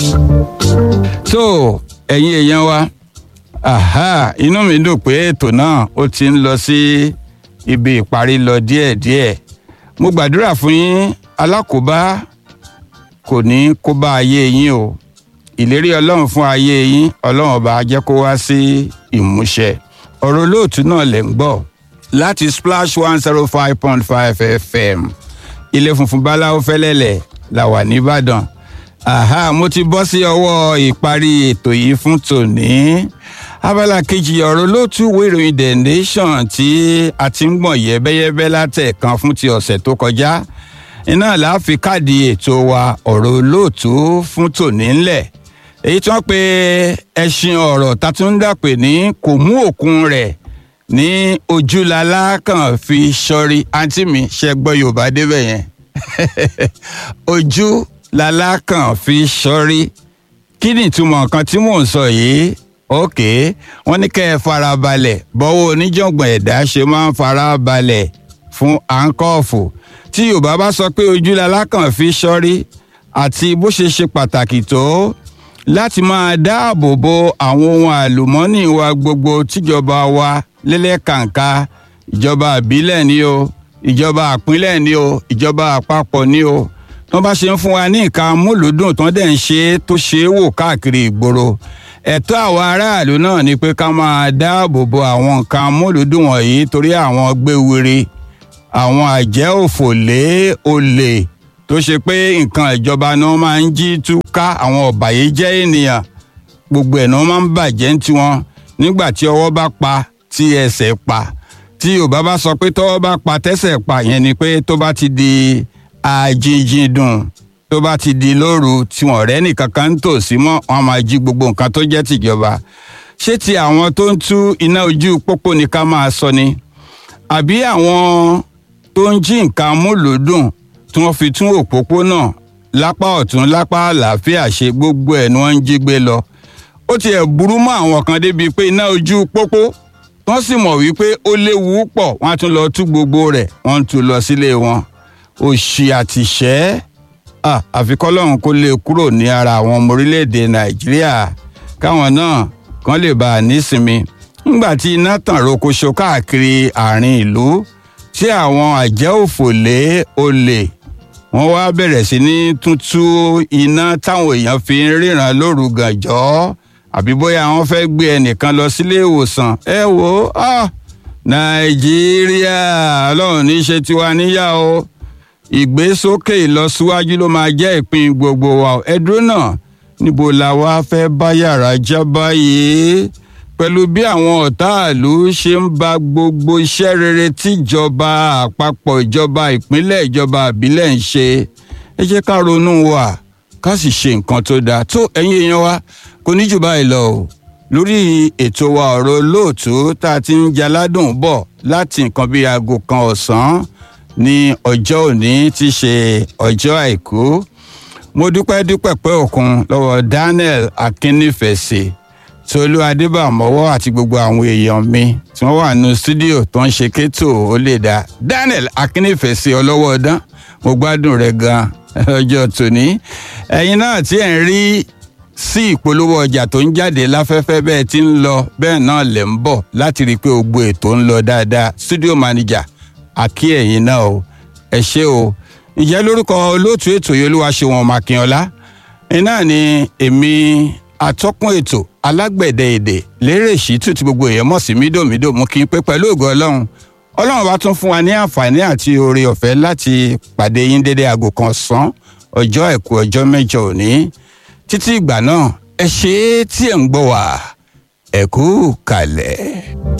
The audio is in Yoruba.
so ẹ̀yin èèyàn wa aha inú mi dùn pé ètò náà ó ti ń lọ sí ibi ìparí lọ díẹ̀díẹ̀ mo gbàdúrà fún yín alákòóbá kò ní kó bá ayé yín o ìlérí ọlọ́run fún ayé yín ọlọ́run ọba á jẹ́ kó wá sí ìmúṣẹ ọ̀rọ̀ olóòtú náà lẹ̀ ń gbọ́ láti splash one zero five point five fm ilé funfun báláwo fẹ́lẹ́lẹ̀ la wà nìbàdàn aha mo ti bọ́ sí ọwọ́ ìparí ètò yìí fún tòní abala kejì ọ̀rọ̀ olóòtú ìwé ìròyìn the nation tí a ti ń gbọ̀n yẹ́bẹ́yẹ́bẹ́ látẹ̀kan fún ti ọ̀sẹ̀ tó kọjá iná la fi káàdì ètò wa ọ̀rọ̀ olóòtú fún tòní ńlẹ̀ èyí tí wọ́n pe ẹṣin ọ̀rọ̀ tatúndàpè ní kò mú òkun rẹ̀ ní ojúlalá kan fi sọrí àǹtí mi ṣe gbọ́ yorùbá débẹ̀ yẹn ojú lala kan fi sọrí kí ni ìtumọ̀ nǹkan tí mò ń sọ yìí òkè wọ́n ní kẹ́ ẹ farabalẹ̀ bọ́wọ́ oníjàngbọ̀n ẹ̀dá ṣe máa ń farabalẹ̀ fún àńkọ́ọ̀fù tí yorùbá bá sọ pé ojú lala kan fi sọrí àti bó ṣe ṣe pàtàkì tó láti máa dáàbò bo àwọn ohun àlùmọ́ọ́nì wa gbogbo tíjọba wa lẹ́lẹ́kàǹká ìjọba àbílẹ̀ ni o ìjọba àpínlẹ̀ ni o ìjọba àpapọ̀ ni o wọ́n bá ṣe ń fún wa ní nǹkan amúlùúdùn tó dẹ̀ ń ṣe é tó ṣe é wò káàkiri ìgboro ẹ̀tọ́ àwọn aráàlú náà ni pé ká máa dáàbò bo àwọn nǹkan amúlùúdùn wọ̀nyí torí àwọn gbéwiri àwọn àjẹ́ òfòlé olè tó ṣe pé nǹkan ìjọba ni wọ́n máa ń jí túká àwọn ọ̀bàyéjẹ́ ènìyàn gbogbo ẹ̀ ni wọ́n máa ń bàjẹ́ ń tiwọn nígbà tí ọwọ́ bá pa tí ẹsẹ̀ pa tí yorùbá bá sọ pé tọ́wọ́ bá pa tẹ́sẹ̀ pa yẹn ni pé tó bá ti di àjìnjìndùn tó bá ti di lóru tí wọn rẹ nìkan kan ń tò sí mọ́ wọn máa jí gbogbo nǹkan tó jẹ́ tìjọba ṣé ti àwọn tó ń tú iná ojú pópó ni ká máa sọ ni àbí àwọn tó ń jí nǹkan múlòdùn tí wọ́n fi tún òpópónà lápá ọ̀tún lápá àlàáfíà ṣe gbogbo ẹ̀ ni wọ́n ń jí gbé lọ ó tiẹ̀ burú mọ́ àwọn kan débi pé iná ojú pópó wọ́n sì mọ̀ wípé ó léwu pọ̀ wọ́n á tún lọ tú gbogbo rẹ̀ wọ́n ń tú lọ sílé wọn òṣì àtìṣẹ́ àfikọ́lọ́hún kó lè kúrò ní ara àwọn ọmọ orílẹ̀-èdè nàìjíríà káwọn náà kàn lè bá a nísinmi nígbà tí iná tàn rokoṣo káàkiri àárín ìlú tí àwọn àjẹ́ òfòlé olè wọ́n wá bẹ̀rẹ̀ sí ní tútú iná táwọn èèyàn fi ń ríran lóru gànjọ́ àbí bóyá wọ́n fẹ́ gbé ẹnìkan lọ sílé ìwòsàn ẹ wò ó nàìjíríà ọlọ́run ní í ṣe tiwa níyà o ìgbésókè ìlọsíwájú ló máa jẹ́ ìpín gbogbo wa ẹ dúró náà níbo la wá fẹ́ bá yàrá já báyìí pẹ̀lú bí àwọn ọ̀táàlú ṣe ń ba gbogbo iṣẹ́ rere tíjọba àpapọ̀ ìjọba ìpínlẹ̀ ìjọba àbílẹ̀ ń ṣe ẹ jẹ́ ká ronú wa ká sì ṣe nǹkan tó dáa tó ẹ̀yin èèyàn wa kò ní jù báyìí lọ o lórí ètò wa ọ̀rọ̀ olóòtú tá a ti ń jaládùn bọ̀ láti nǹkan bíi aago kan ọ̀sán ní ọjọ́ òní tí í ṣe ọjọ́ àìkú mo dúpẹ́ dúpẹ́ pẹ́ òkun lọ́wọ́ daniel akínnífẹ̀sì tolú adébàmọ́wọ́ àti gbogbo àwọn èèyàn mi tí wọ́n wà nínú stúdíò tó ń ṣe kétò ó lè dá daniel akínnífẹ̀sì ọlọ́wọ́ ọdán mo gbádùn rẹ̀ gan ọjọ́ tòní ẹ̀yin náà tí ẹ̀ ń rí sí ìpolówó ọjà tó ń jáde láfẹ́fẹ́ bẹ́ẹ̀ tí ń lọ bẹ́ẹ̀ náà lẹ̀ ń bọ̀ láti rí i pé gbogbo ètò ń lọ dáadáa studio manager àkí ẹ̀yin náà o ẹ ṣé o ìjẹ́ lórúkọ olóòtú ètò yìí olúwaṣẹ́wọ̀n makínọlá iná ni èmi atọ́kùn ètò alágbẹ̀dẹ èdè lérè ṣìtú tí gbogbo èèyàn mọ̀ sí mídòmídò mú kí n pé pẹ̀lú ògo ọlọ́run ọlọ́run bá tún fún wa ní àǹfààní àti oore ọ̀fẹ́ láti pàdé yín dédé aago kan sán ọjọ́ àìkú ọjọ́ mẹ́jọ òní títí ìgbà náà ẹ ṣe é tí ẹ̀ ń gbọ́ wá ẹ kú kalẹ̀.